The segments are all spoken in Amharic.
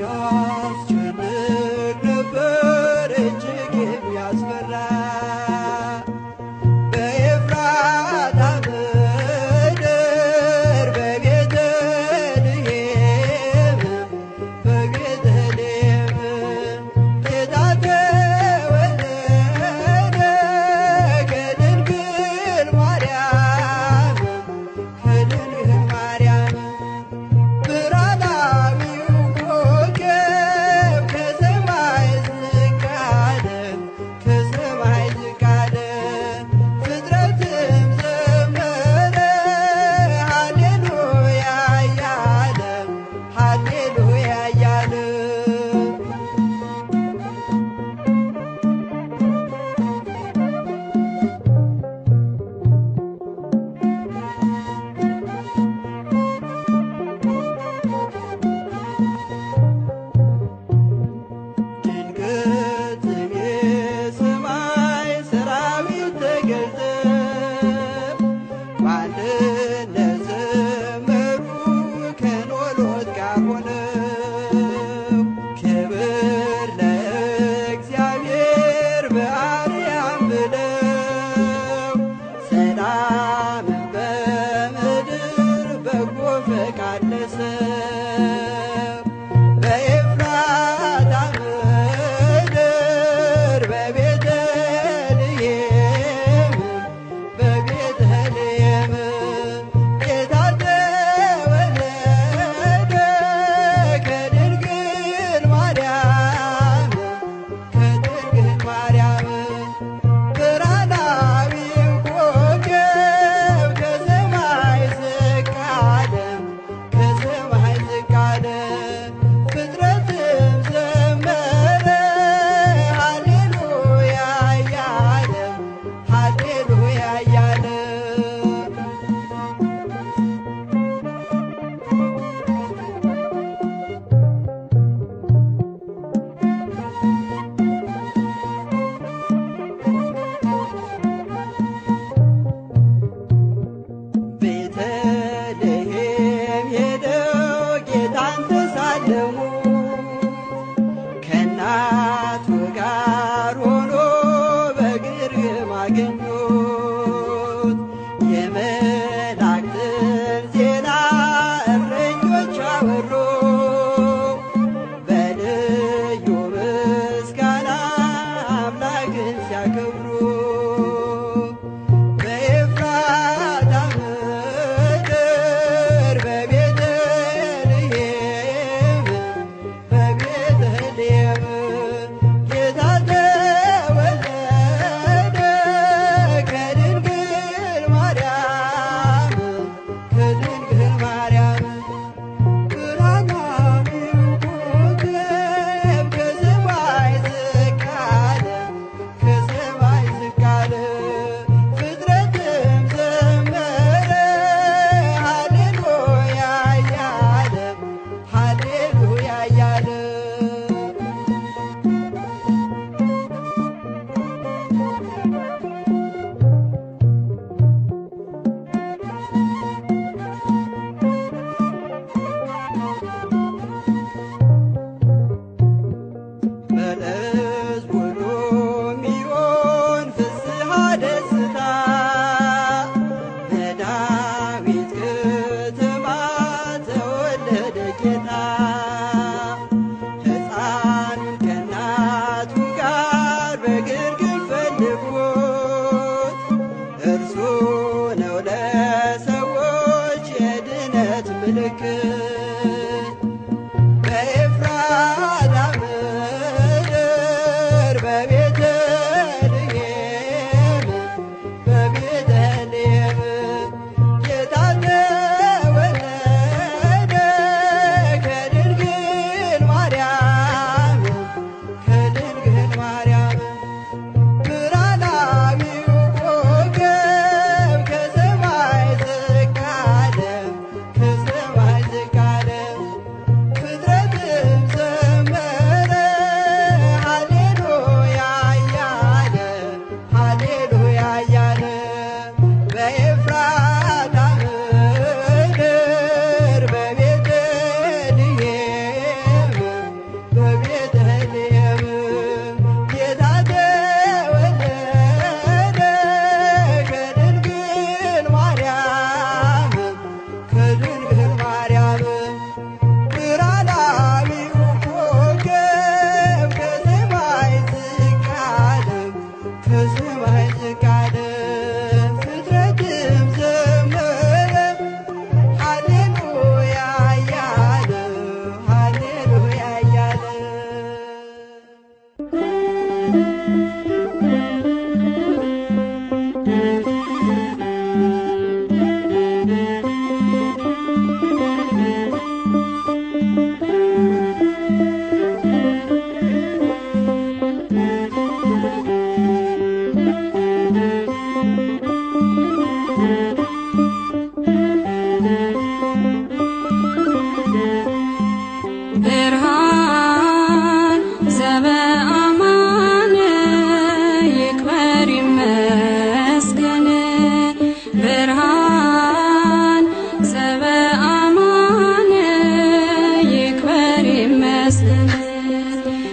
ያስጨንቅ ነበር እጅግ የሚያስፈራ በኤፍራታ ምድር በቤተልሔም በቤተልሔም ጌታ ተወለደ ከድንግል ማርያም ከድንግል ማርያም ብርሃናዊው ኮከብ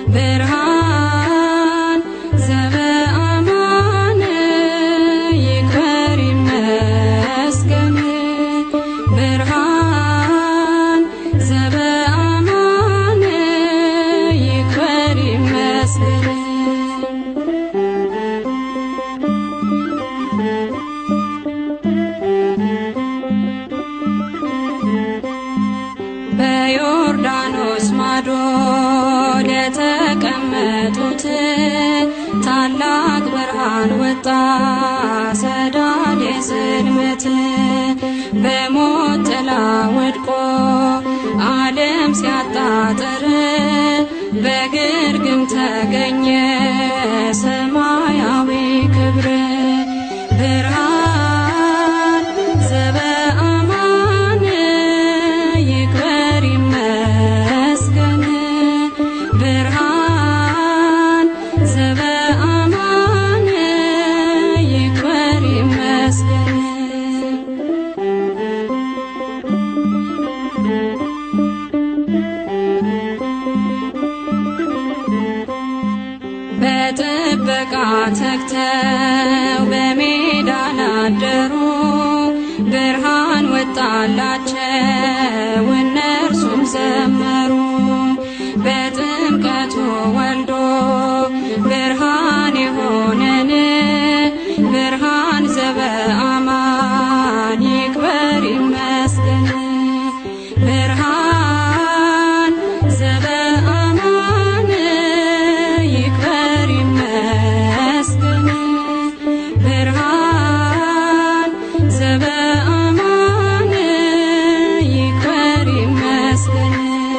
ብርሃን ዘበአማን ይክበር ይመስገን ብርሃን ዘበአማን ይክበር ይመስገን በዮርዳኖስ ማዶ ለተቀመጡት ታላቅ ብርሃን ወጣ ሰዳድ የጽልመት በሞት ጥላ ወድቆ ዓለም ሲያጣጥር በግርግም ተገኘ ሰማያዊ ክብር ብርሃን ዘበአማን ይክበር ይመስገን ብርሃን ዘበአማን ይክበር ይመስገን በጥበቃ ተግተው በሜዳ ላደሩ ብርሃን ወጣላቸው እነርሱም ዘመሩ በጥምቀቱ ወልዶ ብርሃን የሆነን ብርሃን ዘበአማን ይክበር ይመስገን ብርሃን ዘበአማን ይክበር ይመስገን ብርሃን ዘበአማን ይክበር ይመስገን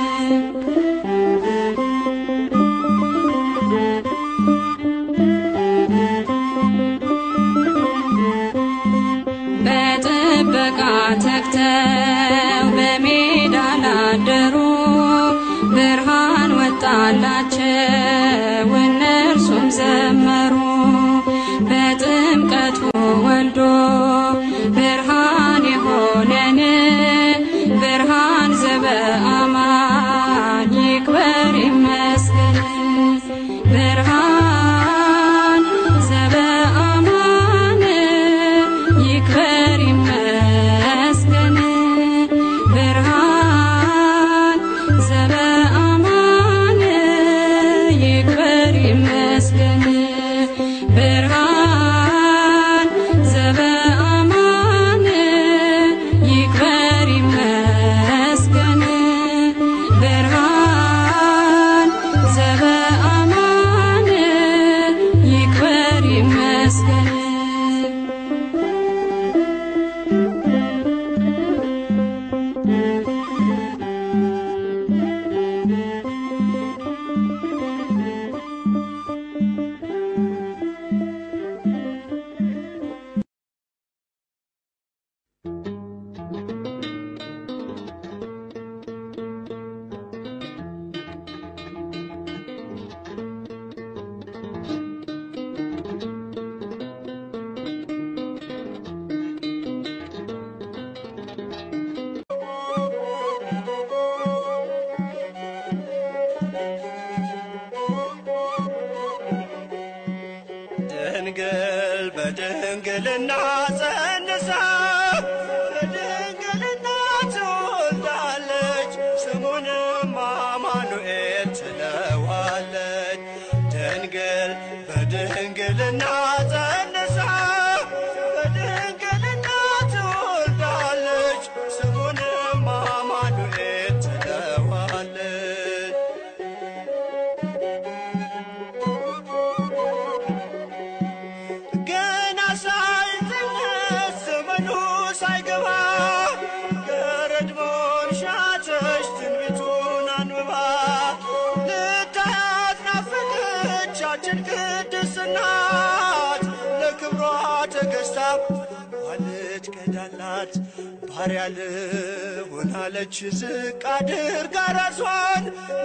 በጥበቃ ተግተው በሜዳ ላደሩ ብርሃን ወጣላቸው እነርሱም ዘመሩ በጥምቀቱ ወልዶ ብርሃን የሆነን ብርሃን ዘበአማን ይክበር ይመስገን ብርሃን ዘበአማን ይክበር ይመስገን ብርሃን ዘበአማን ይክበር ይመስገን ብርሃን ዘበአማን ይክበር ይመስገን ብርሃን ዘበአማን ይክበር ይመስገን ድንግል በድንግልና ጸንሳ በድንግልና ትወልዳለች፣ ስሙንም አማኑኤል ትለዋለች። ድንግል በድንግልና ጸንሳ በድንግልና ትወልዳለች፣ ስሙንም አማኑኤል ትለዋለች። ገና ሳይጸነስ ዘመኑ ሳይገባ ገረድሞን ሻተች ትንቢቱን አንብባ ልታያት ናፈቀቻችን ቅድስት ናት ለክብሯ ተገዝታ ዋለች ቀዳላት ባሪያ ልሁን አለች ዝቅ አድርጋ ራሷን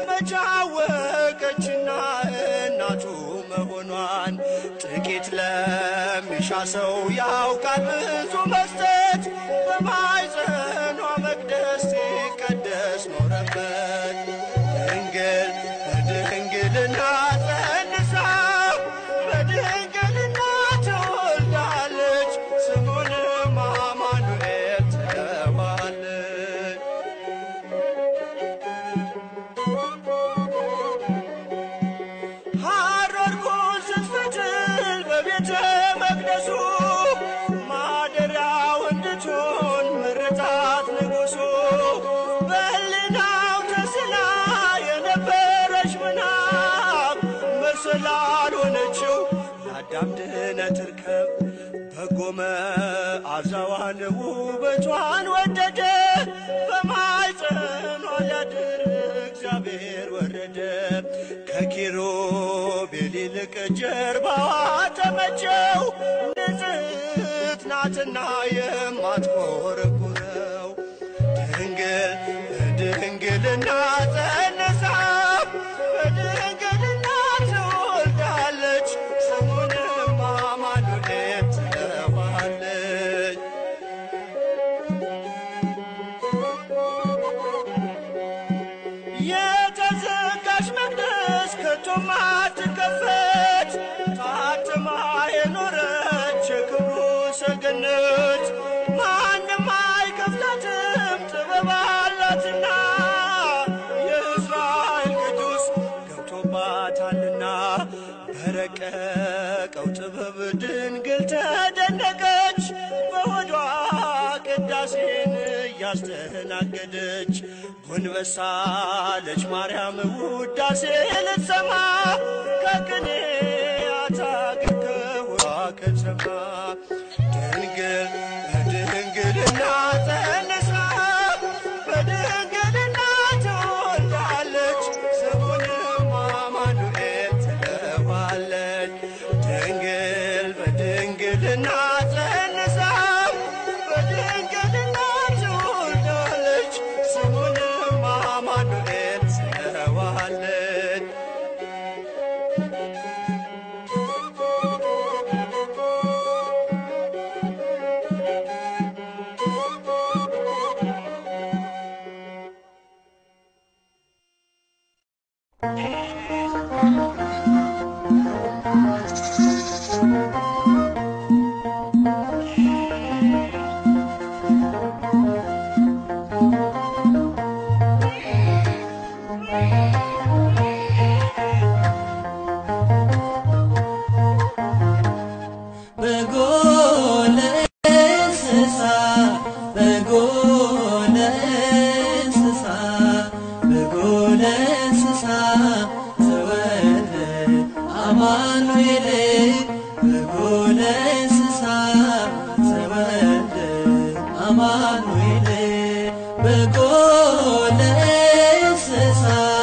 መቻወቀችና እናቱ መሆኗን ጥቂት ለሚሻ ሰው ያውቃል ብዙ መስጠት በማይጸኗ መቅደስ ሲቀደስ ኖረበት ድንግል በድንግል በድንግልና ጸንሳ በድንግልና ትወልዳለች ስሙንም አማኑኤል ትለዋለች። ሐረርኩን ስትፈትል በቤተ መቅደሱ ማደሪያው እንድትሆን መረጣት ንጉሡ በሕሊናው ተስላ የነበረች ምናብ መሰላል ሆነችው ለአዳም ድኅነት ርከብ በጎ መዓዛዋን ውበቷን ወደደ በማኅፀኗ ሊያድር እግዚአብሔር ወረደ ከኪሩቤል ይልቅ ጀርባዋ ተመቸው ንጽሕት ናትና የማትኮረኩረው ድንግል በድንግልና ጸንሳ በድንግልና ትወልዳለች ስሙንም አማኑኤል ትለዋለች። የተዘጋች መቅደስ ከቶም አትከፈት ታትማ የኖረች የክብሩ ሰገነት ማንም አይከፍላትም ጥበብ አላትና የእስራኤል ቅዱስ ገብቶባታልና በረቀቀው ጥበብ ድንግል ተደነቀች በሆዷ ቅዳሴን እያስተናገደች ጎንበሳለች ማርያም ውዳሴ ልትሰማ ከቅኔያት አገር ከሆዷ ከተማ ድንግል በድንግልና ጸንሳ በድንግልና ትወልዳለች ስሙንም አማኑኤል ትለዋለች። ድንግል በድንግልና ጸንሳ በድንግልና ትወልዳለች ስሙንም አማኑኤል ትለዋለች። በጎለ እንስሳ በጎለ እንስሳ በጎለ እንስሳ ዘወልደ አማኑኤል በጎለ እንስሳ ዘወልደ አማኑኤል በጎለ እንስሳ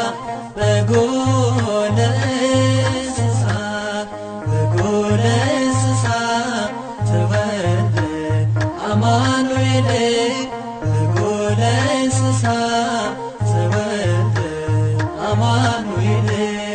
በጎለ እንስሳ በጎለ እንስሳ ተወልደ አማኑኤል በጎለ እንስሳ ተወልደ አማኑኤል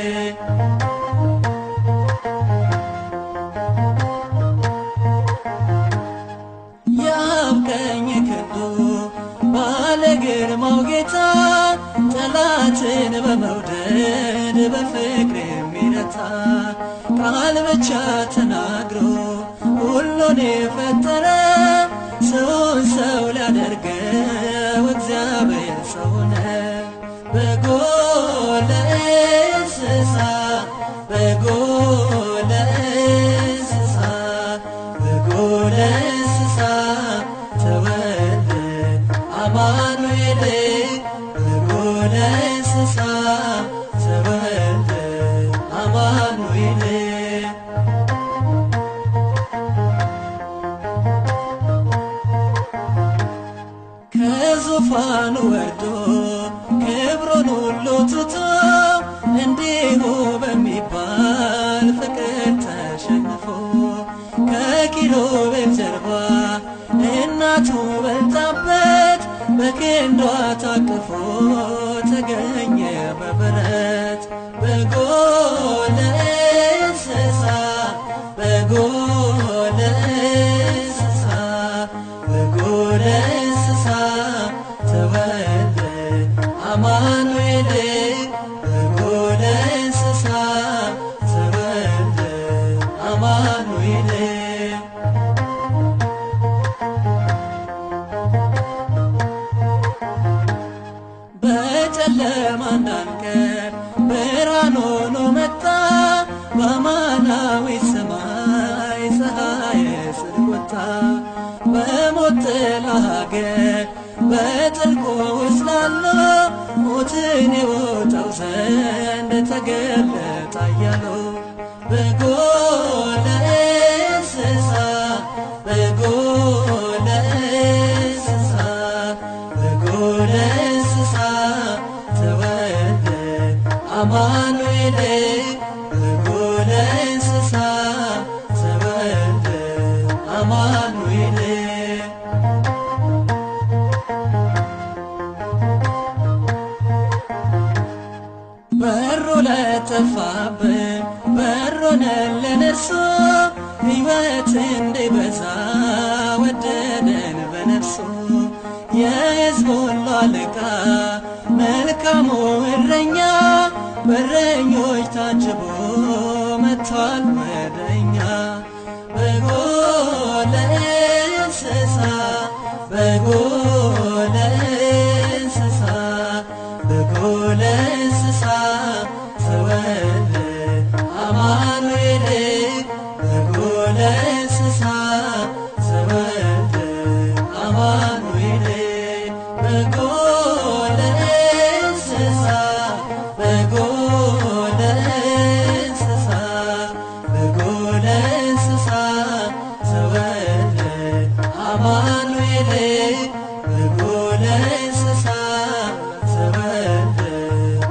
የአብ ቀኝ ክንዱ ባለ ግርማው ጌታ ጠላትን በመውደድ በፍቅር የሚረታ ቃል ብቻ ተናግሮ ሁሉን የፈጠረ ሰውን ሰው ሊያደርገው እግዚአብሔር ሰው ሆነ። በጎለ እንስሳ በጎለ እንስሳ በጎለ እንስሳ ተወልደ አማኑኤል በጎለ እንስሳ ተወልደ አማኑኤል ከዙፋኑ ወርዶ ክብሩን ሁሉ ትቶ እንዲሁ በሚባል ፍቅር ተሸንፎ ከኪሩቤል ጀርባ እናቱ በልጣበት በክንዷ ታቅፎ ተገኘ በበረት በጎለ እንስሳ በጎለ እንስሳ በጎለ እንስሳ ተወልደ አማኑኤል በጎለ እንስሳ ከኔ ወጣው ዘንድ ተገለጠ እያሉ በጎ ለእንስሳ በጎ ለእንስሳ በጎ ለእንስሳ ተወልደ አማኑኤል በጎ ለእንስሳ ተወልደ አማኑኤል በሩ ለጠፋብን በሮነልን እርሱ ሕይወት እንዲበዛ ወደደን በነፍሱ የሕዝብ ሁሉ አለቃ መልካሙ እረኛ በረኞች ታጅቦ መጥቷል ወደኛ በጎ ለእንስሳ በጎ ለእንስሳ በጎ ለእንስሳ ተወልደ አማኑኤል በጎ ለእንስሳ ተወልደ አማኑኤል በጎ ለእንስሳ በጎ ለእንስሳ በጎ ለእንስሳ ተወልደ አማኑኤል በጎ ለእንስሳ ተወልደ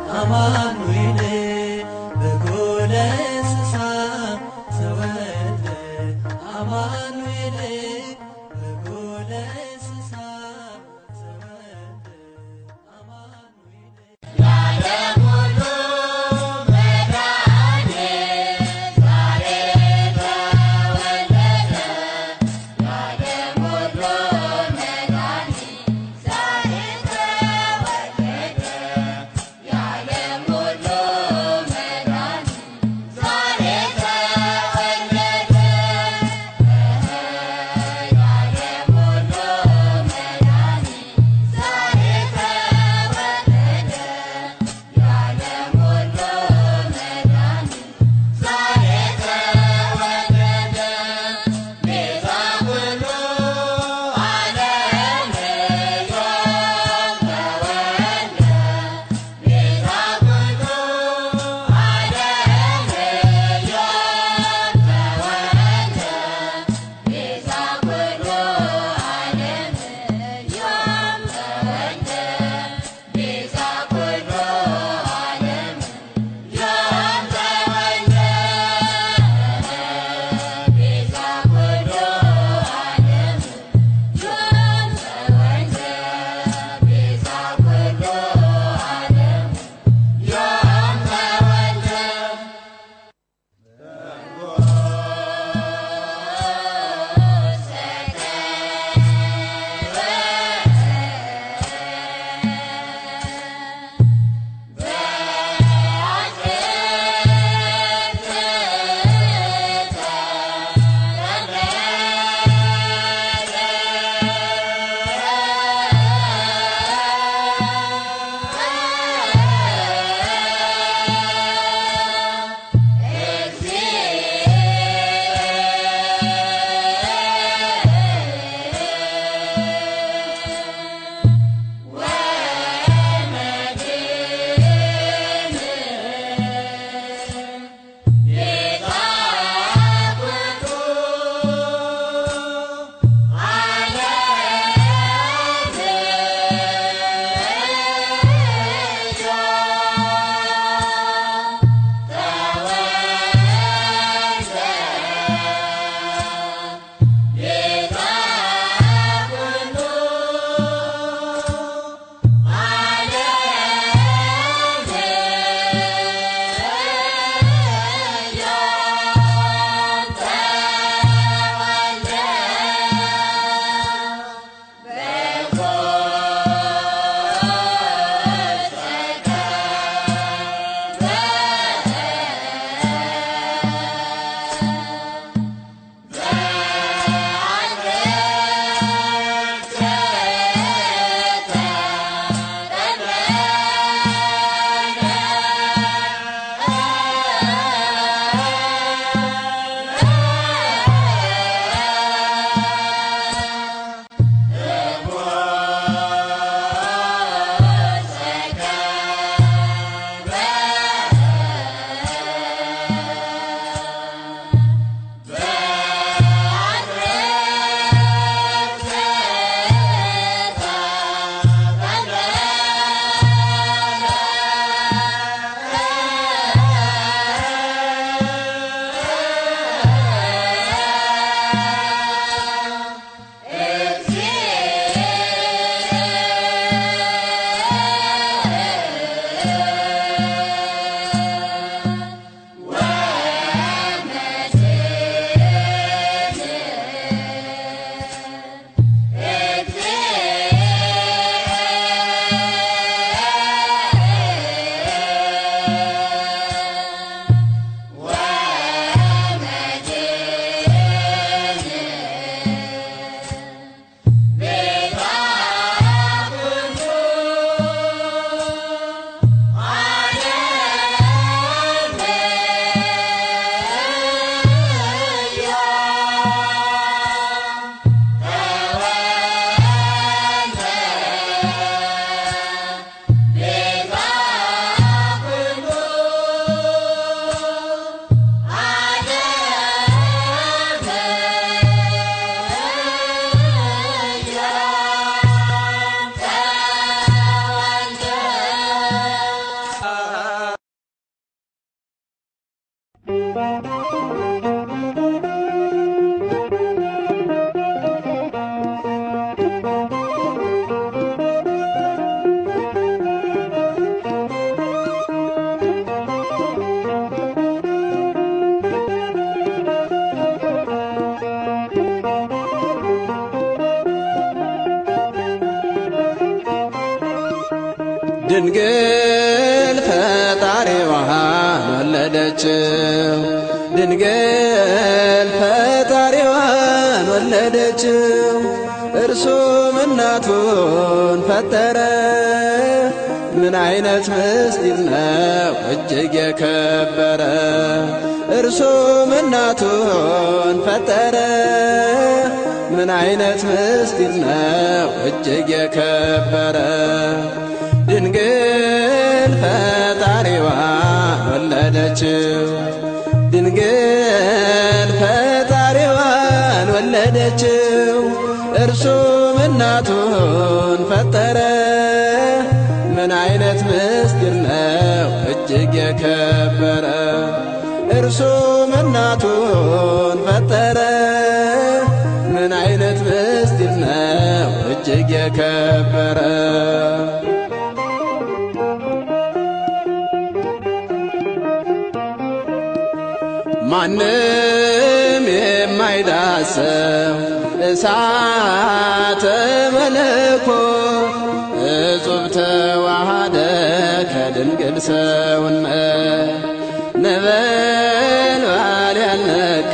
ድንግል ፈጣሪዋን ወለደችው ድንግል ፈጣሪዋን ወለደችው እርሱም እናቱን ፈጠረ ምን አይነት ምስጢር ነው እጅግ የከበረ እርሱም እናቱን ፈጠረ ምን አይነት ምስጢር ነው እጅግ የከበረ ድንግል ፈጣሪዋን ወለደችው ድንግል ፈጣሪዋን ወለደችው እርሱም እናቱን ፈጠረ ምን አይነት ምስጢር ነው እጅግ የከበረ እርሱም እናቱን ፈጠረ ምን አይነት ምስጢር ነው እጅግ የከበረ ማንም የማይዳሰው እሳተ መለኮት እጹብ ተዋሃደ ከድንግል ሰውነት ነበልባል ያልነካ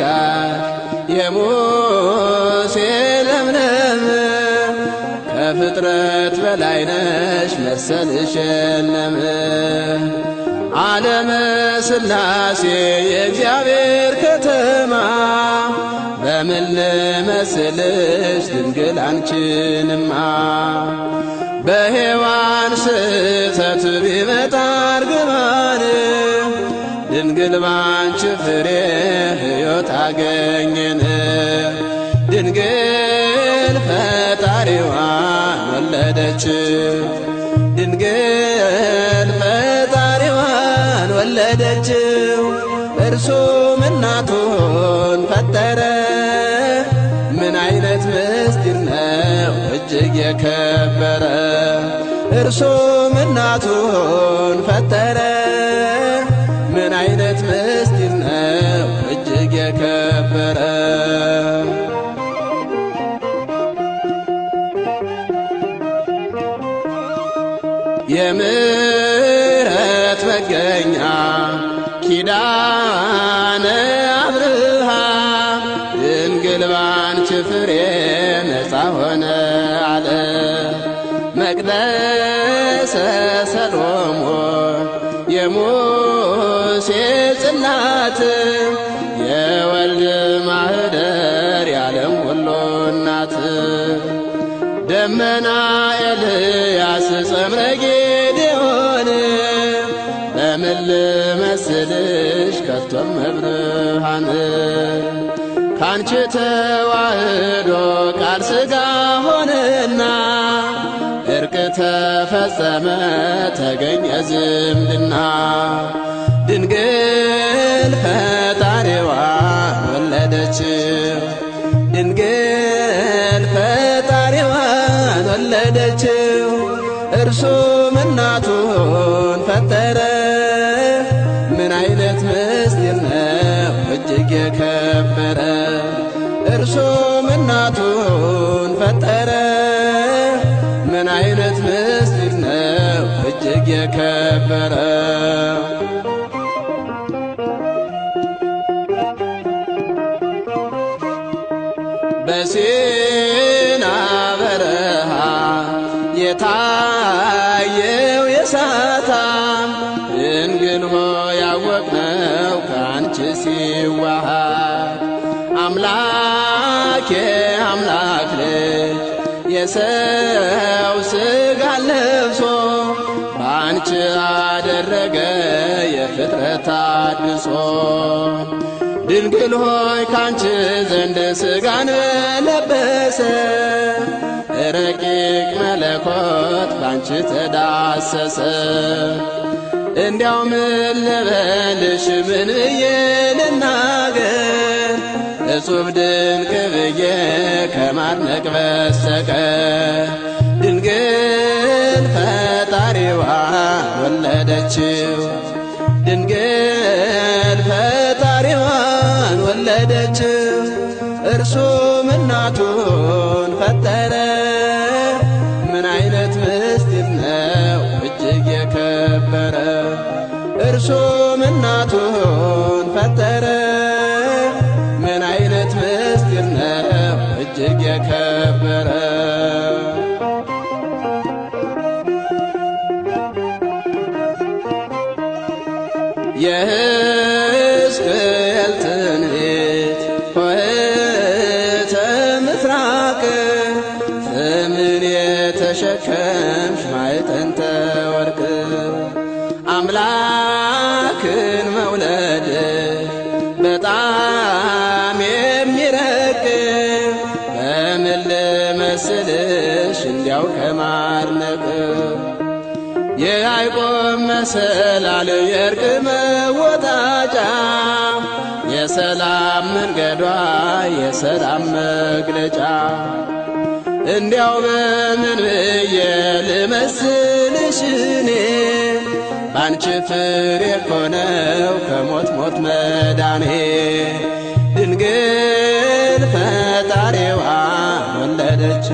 የሙሴ ለምለም ከፍጥረት በላይ ነሽ መሰልሽ የለም ዓለመ ሥላሴ የእግዚአብሔር ከተማ በምን ልመስልሽ ድንግል አንቺንማ በሔዋን ስህተት ቢመጣ እርግማን ድንግል ባንቺ ፍሬ ሕይወት አገኘን ድንግል ፈጣሪዋን ወለደች ድንግል ፈጣሪዋን ወለደችው እርሱም እናቱን ፈጠረ ምን አይነት ምስጢር ነው እጅግ የከበረ እርሱም እናቱን ፈጠረ ምን አይነት ምስጢር ነው እጅግ የከበረ የምሕረት መገኛ ኪዳነ አብርሃም ድንግል ባንቺ ፍሬ ነፃ ሆነ አለ መቅደሰ ሰሎሞን የሙሴ ጽላት የወልድ ማህደር ያለም ሁሉ እናት ደመና ኤልያስ ጸምረ ጌዴዎን በምን ልመስልሽ ከቶም መብርሃን ካንቺ ተዋህዶ ቃል ሥጋ ሆነና እርቅ ተፈጸመ ተገኘ ዝምድና ድንግል ፈጣሪዋን ወለደች ድንግል ፈጣሪዋን ወለደችው እርሱም እናቱን ፈጠረ ምን አይነት ምስጢር ነው እጅግ የከበረ እርሱም እናቱን ፈጠረ ምን አይነት ምስጢር ነው እጅግ የከበረ በሲና በረሃ የታየው የሳታም ድንግል ሆይ ያወቅነው ከአንቺ ሲዋሃድ አምላኬ አምላክ ልጅ የሰው ሥጋ ለብሶ በአንቺ አደረገ የፍጥረት አድሶ ድንግል ሆይ ካንቺ ዘንድ ሥጋን ለበሰ ረቂቅ መለኮት ባንቺ ተዳሰሰ እንዲያው ምን ልበልሽ ምን ብዬ ልናገር እጹብ ድንቅ ብዬ ከማድነቅ በስተቀር ድንግል ፈጣሪዋን ወለደችው ድንግል ፈጣሪዋን ወለደችው እርሱም እናቱን ፈጠረ ምን አይነት ምስጢር ነው እጅግ የከበረ እርሱም እናቱን ፈጠረ ምን አይነት ምስጢር ነው እጅግ የከበረ የሕዝቅኤል ትንቢት ሆህተ ምስራቅ ስምን የተሸከምሽ ማዕጠንተ ወርቅ አምላክን መውለድሽ በጣም የሚረቅ በምን ልመስልሽ እንዲያው ከማድነቅ የያዕቆብ መሰላል የእርቅ መወጣጫ የሰላም መንገዷ የሰላም መግለጫ እንዲያው በምን ብዬ ልመስልሽ እኔ ባንቺ ፍሬ እኮ ነው ከሞት ሞት መዳኔ ድንግል ፈጣሪዋን ወለደች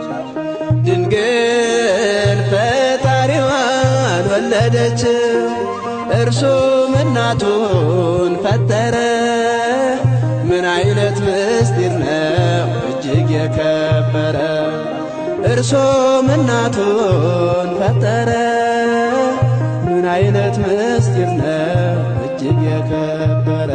ድንግል ፈጣሪዋን ወለደች እርሱም እናቱን ፈጠረ ምን አይነት ምስጢር ነው እጅግ የከበረ እርሱም እናቱን ፈጠረ ምን አይነት ምስጢር ነው እጅግ የከበረ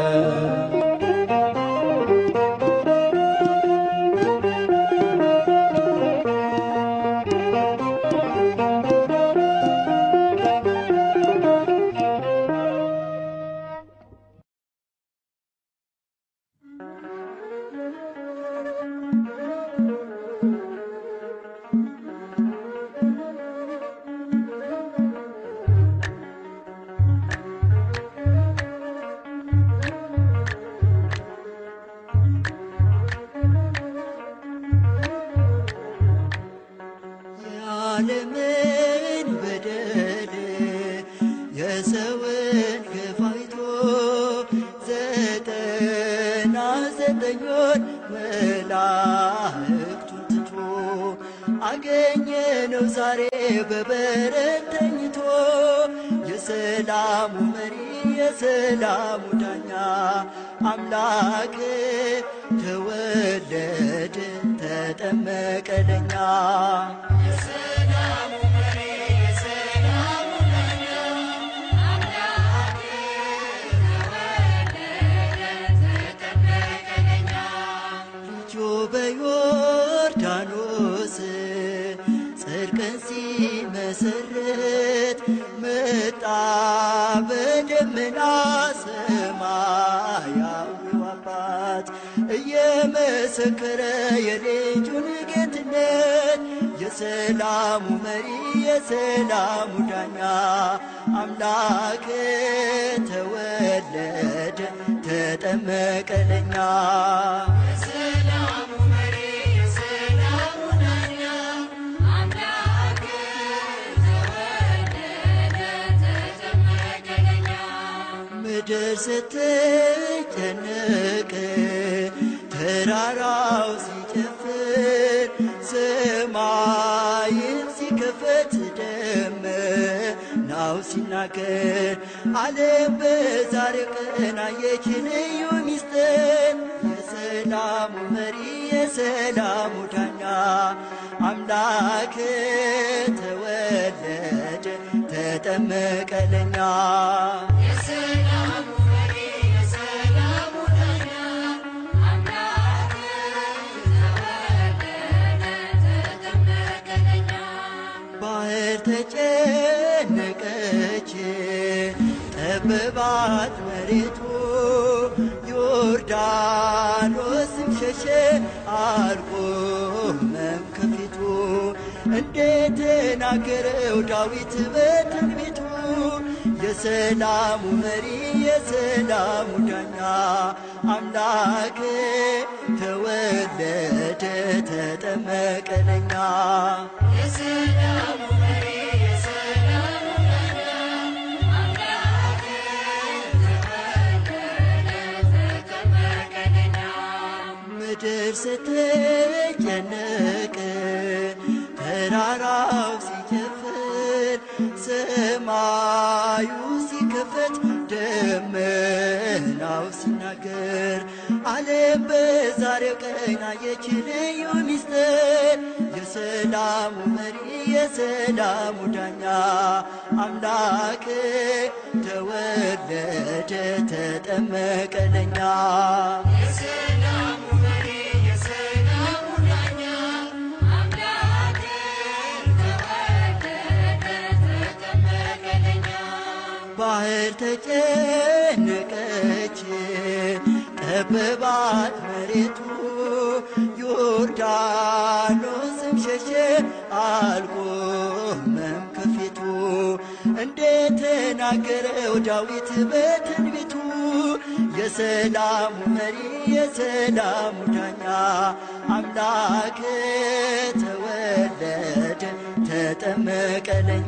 የዓለምን በደል የሰውን ግፍ አይቶ ዘጠና ዘጠኙን መላእክቱን ትቶ አገኘነው ዛሬ በበረት ተኝቶ የሰላሙ መሪ የሰላሙ ዳኛ አምላክ ተወለደ ተጠመቀ ለኛ ልጁ በዮርዳኖስ ጽድቅን ሲመሰርት መጣ በደመና ሰማያዊው አባት እየመሰከረ የልጁን ጌትነት የሰላሙ መሪ የሰላሙ ዳኛ አምላክ ተወለደ ተጠመቀ ለኛ ምድር ስትጨነቅ ተራራው ሲጨፍር ሰማይን ሲከፈት ደመናው ሲናገር ዓለም በዛሬው ቀን አየች ልዩ ሚስጥር የሰላሙ መሪ የሰላሙ ዳኛ አምላክ ተወለደ ተጠመቀ ለኛ ባህር ተጨነቀች ጠበባት መሬቱ ዮርዳኖስም ሸሸ አልቆመም ከፊቱ እንደተናገረው ዳዊት በትንቢቱ የሰላሙ መሪ የሰላሙ ዳኛ አምላክ ተወለደ ተጠመቀ ለኛ ምድር ስትጨነቅ ተራራው ሲጨፍር ሰማዩ ሲከፈት ደመናው ሲናገር ዓለም በዛሬው ቀን አየች ልዩ ሚስጥር የሰላሙ መሪ የሰላሙ ዳኛ አምላክ ተወለደ ተጠመቀ ለኛ ባህር ተጨነቀች ጠበባት መሬቱ ዮርዳኖስም ሸሸ አልቆመም ከፊቱ እንደተናገረው ዳዊት በትንቢቱ የሰላሙ መሪ የሰላሙ ዳኛ አምላክ ተወለደ ተጠመቀ ለኛ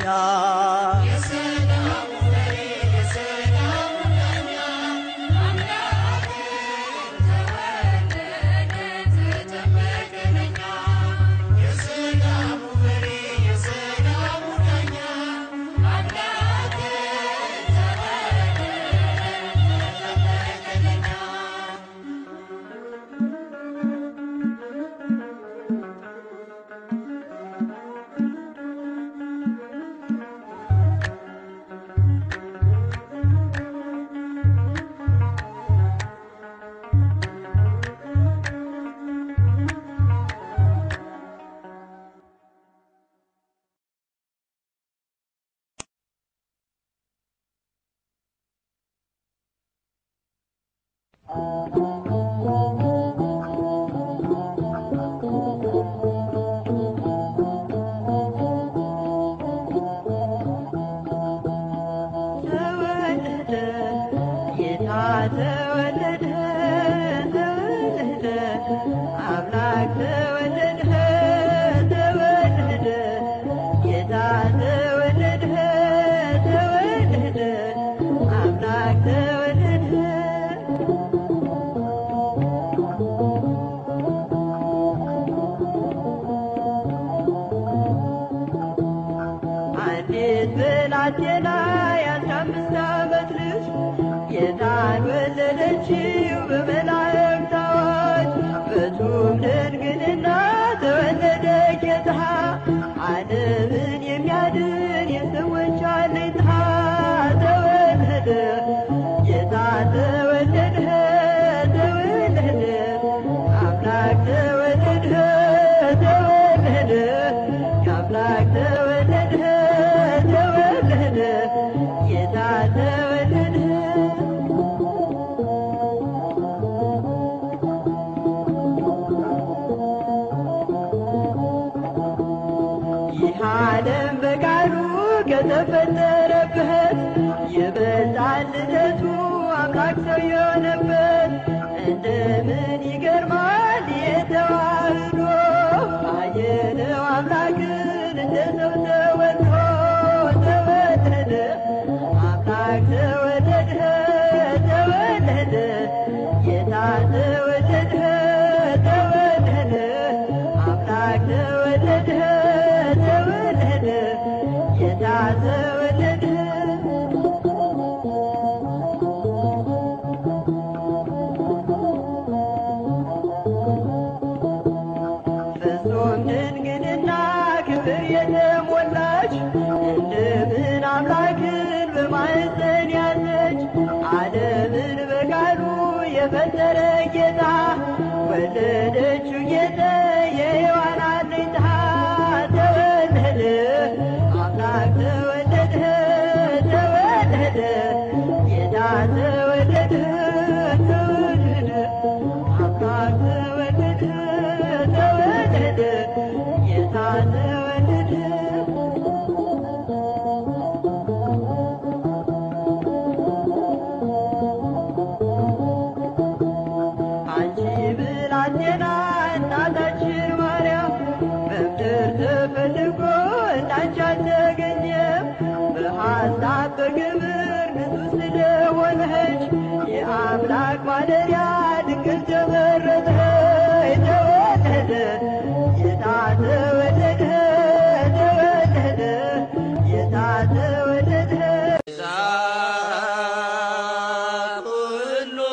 ተወለደ ጌታ ተወለደ ተወለደ አምላክ ተወለደ ተወለደ ጌታ ተወለደ ተወለደ አምላክ ተወለደ አንዲት ብላቴና የአስራ አምስት ዓመት ልጅ ጌታን ወለደችው በመላእክት አዋጅ ፍጹም ድንግልና ተወለደ ጌታ ዓለምን የሚያድን የሰዎች አለኝታ ተወለደ ጌታ ተወለደ ተወለደ አምላክ ተወለደ ተወለደ አምላክ ተወለደ ተወለደ ጌታ ተወለደ ይህ ዓለም በቃሉ ከተፈጠረበት ይበልጣል ልደቱ አምላክ ሰው የሆነበት እንደምን ይገርማል የተዋህዶ አየነው አምላክን እንደ ሰው ተወልዶ ተወለደ አምላክ ተወለደ ተወለደ ጌታ ተወለደ ተወለደ አምላክ ተወለደ ተወለደ ጌታ ተወለደ ፍጹም ድንግልና ክብር የተሞላች እንደምን አምላክን በማኅፀን ያዘች ዓለምን በቃሉ የፈጠረ ጌታ ወለደችው ጌታ የሔዋን አለኝታ ተወለደ አምላክ ተወለደ ተወለደ ጌታ ተወለደ ተወለደ አምላክ ተወለደ ተወለደ ጌታ ተወለደ አምላክ ማደሪያ ድንግል ተመረጠ ተወለደ ጌታ ተወለደ ተወለደ ጌታ ተወለደ ኩሉ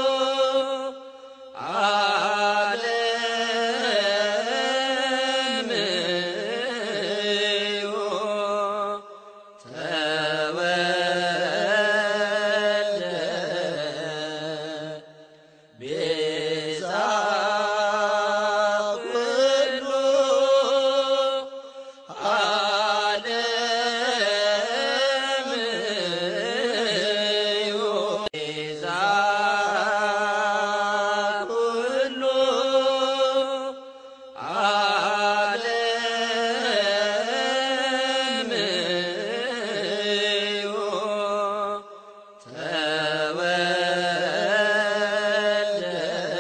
ዓለም እዩ ተወልደ ቤዛ ኩሉ ዓለም እዩ ቤዛ ኩሉ ዓለም እዩ ተወልደ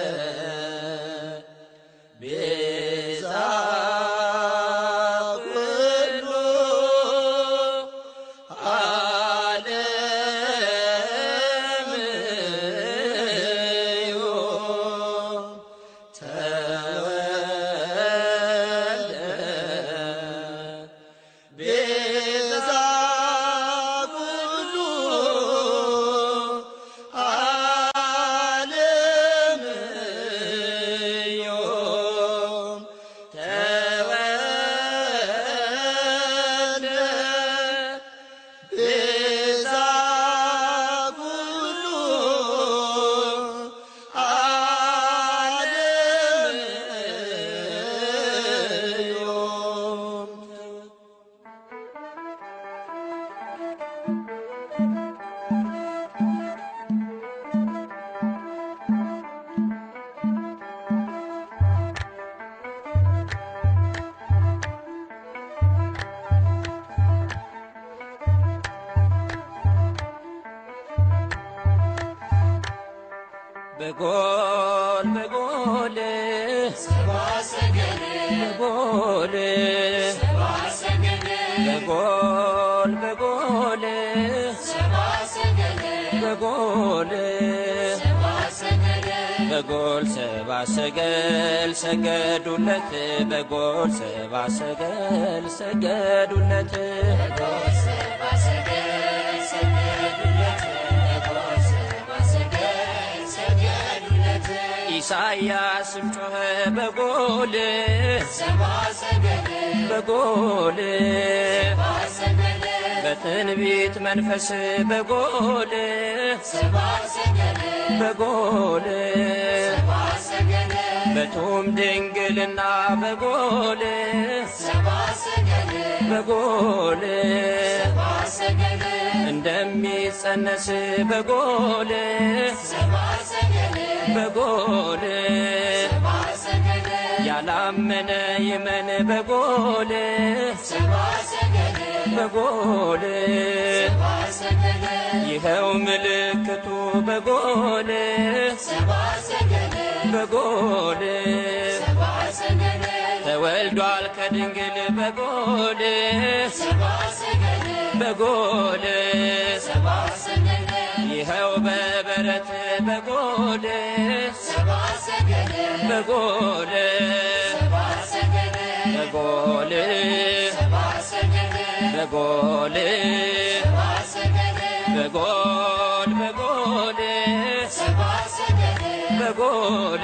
ቤዛ ኩሉ ዓለም እዩ ተወልደ ቤዛ ኩሉ ዓለም እዩ ተወልደ ቤዛ ኩሉ ዓለም እዩ በጎል በጎል በጎል በጎል በጎል በጎል በጎል ሰባ ሰገል ሰገዱለት በጎል ሰባ ሰገል ሰገዱለት ኢሳያስም ጮኸ በጎል በጎል በትንቢት መንፈስ በጎል በጎል በቱም ድንግልና በጎል በጎል እንደሚጸነስ በጎል በጎል ያላመነ ይመን በጎል በጎል ይኸው ምልክቱ በጎል በጎል ተወልዷል ከድንግል በጎል በጎል ይኸው በበረት በጎል በጎል በጎል በጎል በጎል በጎል በጎል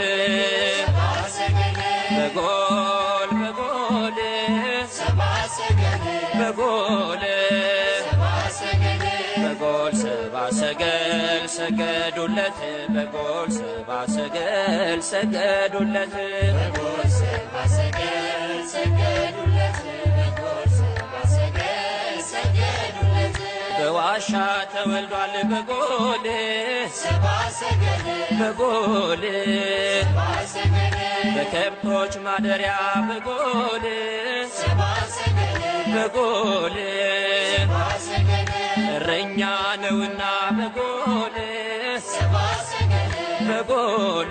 በጎል በጎል በጎል በጎል ሰባ ሰገል ሰገዱለት በጎል ሰባ ሰገል ሰገዱለት በዋሻ ተወልዷል በጎል በጎል በከብቶች ማደሪያ በጎል በጎል እረኛ ነውና በጎል በጎል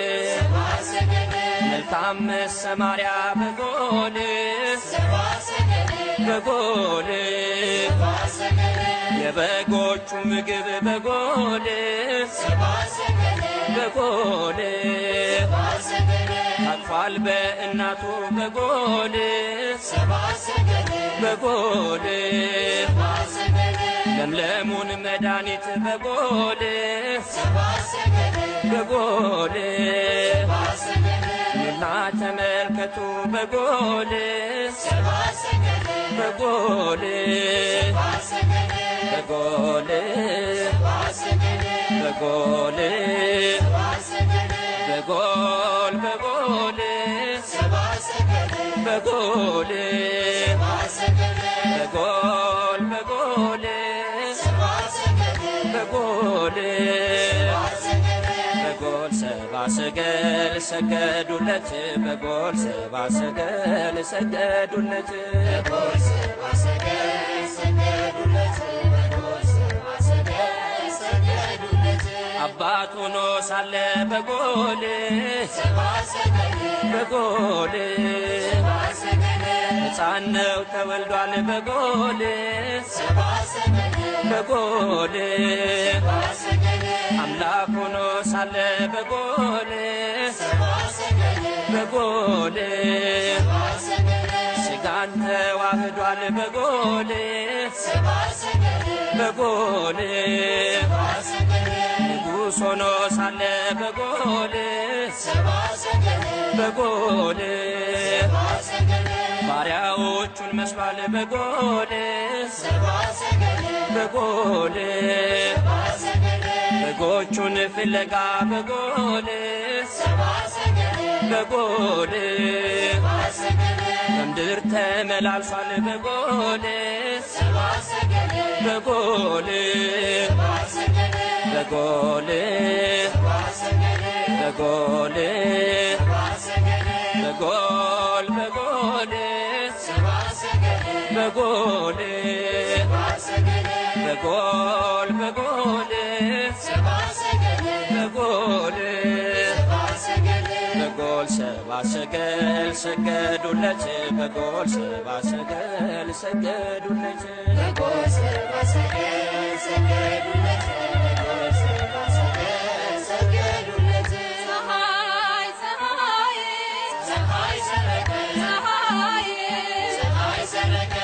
መልካም መሰማሪያ በጎል በጎል የበጎቹ ምግብ በጎል በጎል አቅፏል በእናቱ በጎል በጎል ለምለሙን መድኃኒት በጎል በጎል ኑና ተመልከቱ በጎል በጎል በጎል በጎል በጎል በጎል በጎል በጎል በጎል በጎል በጎል ሰባ ሰገል ሰገዱለት በጎል ሰባ ሰገል ሰገዱለት አባት ሆኖ ሳለ በጎል በጎል ሕፃን ነው ተወልዷል በጎል በጎል አምላክ ሆኖ ሳለ በጎል በጎል ሥጋን ተዋህዷል በጎል በጎል ንጉሥ ሆኖ ሳለ በጎል በጎል ባሪያዎቹን መስሏል በጎል በጎል በጎቹን ፍለጋ በጎል በጎል በምድር ተመላልሷል በጎል በጎል በጎል በጎል በጎል በጎል በጎል በጎል በጎል በጎል በጎል ሰባ ሰገል ሰገዱለት በጎል ሰባ ሰገል ሰገዱለት ፀሐይ ፀሐይ ፀሐይ ሰረቀ ፀሐይ ፀሐይ ሰረቀ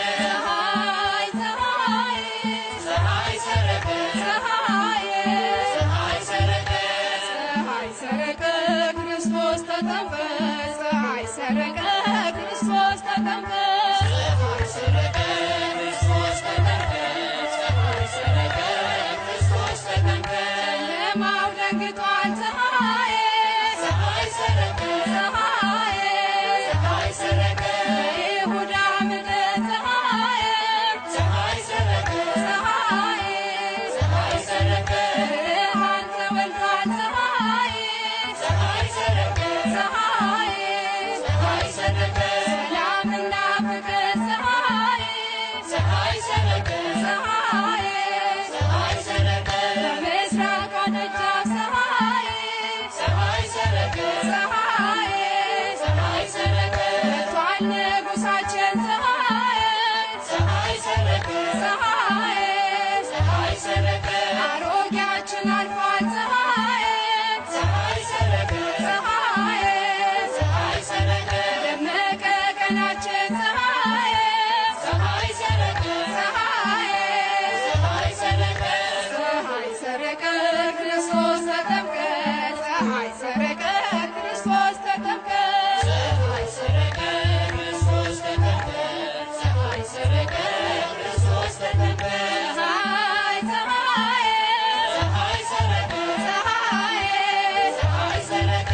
ፀሐይ ፀሐይ ፀሐይ ሰረቀ ፀሐይ ፀሐይ ሰረቀ ፀሐይ ሰረቀ ክርስቶስ ተጠምቀ ፀሐይ ሰረቀ ክርስቶስ ተጠምቀ ፀሐይ ሰረቀ ክርስቶስ ተጠምቀ ፀሐይ ሰረቀ ክርስቶስ ተጠምቀ ጨለማው ደንግጧል ፀሐይ ፀሐይ ሰረቀ ፀሐይ ፀሐይ ሰረቀ ይሁዳ ምድር ፀሐይ ፀሐይ ሰረቀ ፀሐይ ፀሐይ ሰረቀ ብርሃን ተወልዷል ፀሐይ ፀሐይ ሰረቀ ፀሐይ ፀሐይ ሰረቀ ሰላምና ፍቅር ፀሐይ ፀሐይ ሰረቀ ፀሐይ ፀሐይ ሰረቀ በምስራቅ ደጃፍ ፀሐይ ፀሐይ ሰረቀ ፀሐይ ፀሐይ ሰረቀ መጥቷል ንጉሣችን ፀሐይ ፀሐይ ሰረቀ ፀሐይ ፀሐይ ሰረቀ አሮጌያችን አልፏል ፀሐይ ፀሐይ ሰረቀ ፀሐይ ፀሐይ ሰረቀ ደመቀ ቀናችን ፀሐይ ፀሐይ ሰረቀ ፀሐይ ፀሐይ ሰረቀ ፀሐይ ሰረቀ ክርስቶስ ተጠምቀ ፀሐይ ሰረቀ ክርስቶስ ተጠምቀ ፀሐይ ሰረቀ ክርስቶስ ተጠምቀ ፀሐይ ሰረቀ ክርስቶስ ተጠምቀ ፀሐይ ፀሐይ ፀሐይ ሰረቀ ፀሐይ ፀሐይ ሰረቀ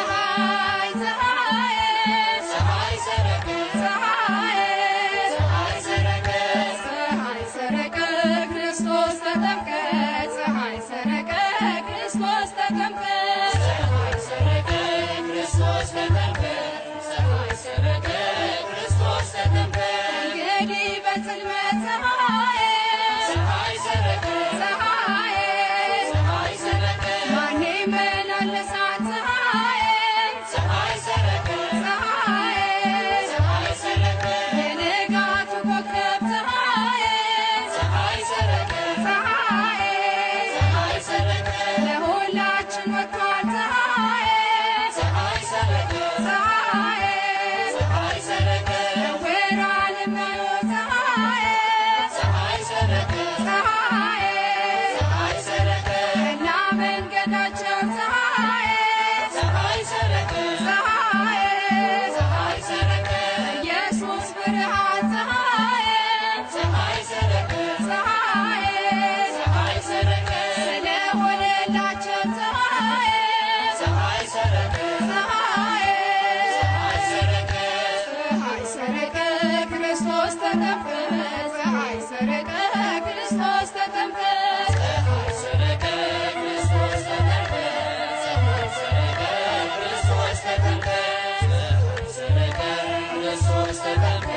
ፀሐይ ፀሐይ ፀሐይ ሰረቀ ፀሐይ ፀሐይ ሰረቀ ፀሐይ ሰረቀ ክርስቶስ ተጠምቀ ፀሐይ ሰረቀ ክርስቶስ ተጠምቀ ፀሐይ ሰረቀ ክርስቶስ ተጠምቀ ፀሐይ ሰረቀ ክርስቶስ ተጠምቀ እንግዲህ በጽልመት ፀሐይ ፀሐይ ሰረቀ ፀሐይ ፀሐይ ሰረቀ ማን ይመላለሳል ፀሐይ ፀሐይ ሰረቀ ፀሐይ ፀሐይ ሰረቀ የንጋቱ ኮከብ ፀሐይ ፀሐይ ሰረቀ ፀሐይ ፀሐይ ሰረቀ ለሁላችን ወጥቷል መንገዳቸው ፀሐይ ፀሐይ ሰረቀ ፀሐይ ፀሐይ ሰረቀ ኢየሱስ ብርሃን ፀሐይ ፀሐይ ሰረቀ ፀሐይ ፀሐይ ሰረቀ ስለሆነላቸው ፀሐይ ፀሐይ ሰረቀ ፀሐይ ፀሐይ ሰረቀ ፀሐይ ሰረቀ ክርስቶስ ተጠምቀ ፀሐይ ሰረቀ ክርስቶስ ተጠምቀ ፀሐይ ሰረቀ ክርስቶስ ተጠምቀ ፀሐይ ሰረቀ ክርስቶስ ተጠምቀ ፀሐይ ሰረቀ ክርስቶስ ተጠምቀ